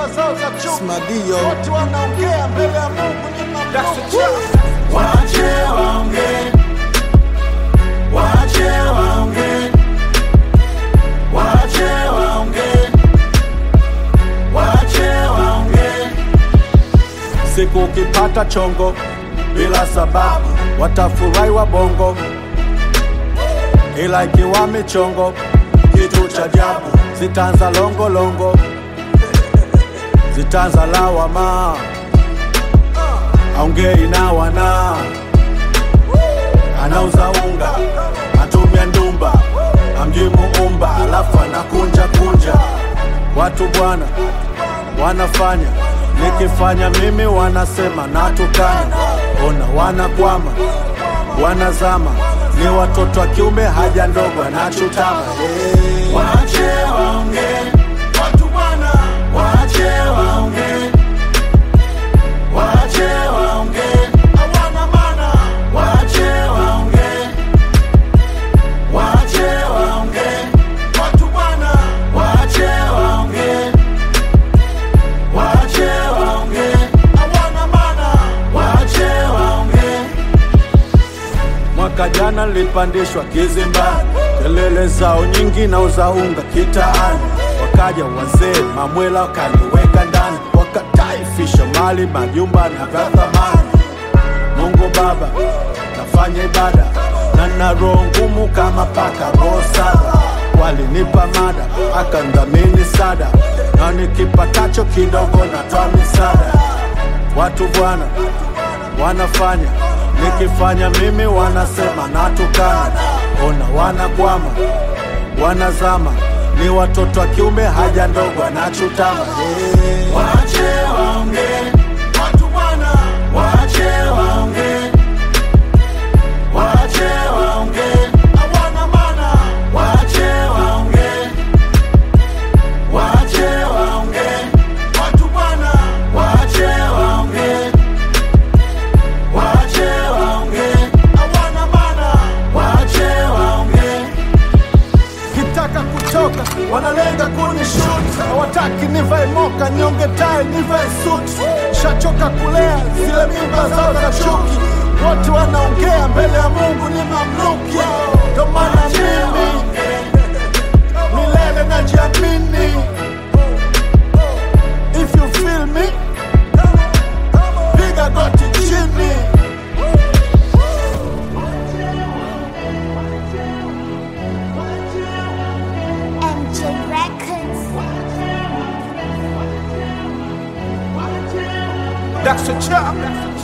mimba zao za chuki, Smadio. wote wanaongea mbele ya Mungu ni mamluki. Wache waongee, wache waongee, wache waongee, wache waongee. Siku ukipata chongo bila sababu, watafurahi wabongo, ila ikiwa michongo, kitu cha ajabu, zitaanza longolongo, zitaanza lawama, aongei na wana anauza unga, atumia ndumba, amjui muumba, alafu anakunja kunja. Watu bwana wanafanya, nikifanya mimi wanasema natukana. Ona wanakwama, wanazama, ni watoto wa kiume, haja ndogo anachutama. Hey. Wache waongee, watu bwana, wache waongee, wache waongee, hawana maana, wache waongee, wache waongee, watu bwana, wache waongee, wache waongee, hawana maana, wache waongee. Mwaka jana nilipandishwa kizimbani, kelele zao nyingi na uzaunga kitaani. Wakaja wazee mamwela wakaniweka ndani, wakataifisha mali majumba na vya thamani. Mungu Baba, nafanya ibada na na roho ngumu kama paka roho saba. Walinipa mada akandhamini sada, na nikipatacho kidogo natoa misaada. Watu bwana wanafanya nikifanya mimi wanasema natukana. Ona wanakwama, wanazama, ni watoto wa kiume, haja ndogo anachutama. Hey. Wache waongee, watu bwana, wache waongee, wache waongee, hawana maana, wache waongee, wache waongee, watu bwana, wache waongee, wache waongee, hawana maana, wache waongee. kitaka kutoka wanalenga kunishuti, hawataki nivae moka, nyonge tai, nivae suti. Shachoka kulea zile mimba zao za chuki, wote wanaongea mbele ya Mungu ni mamluki. Ndo maana mimi milele najiamini. If you feel me, piga goti chini. MJ Records. That's a chop.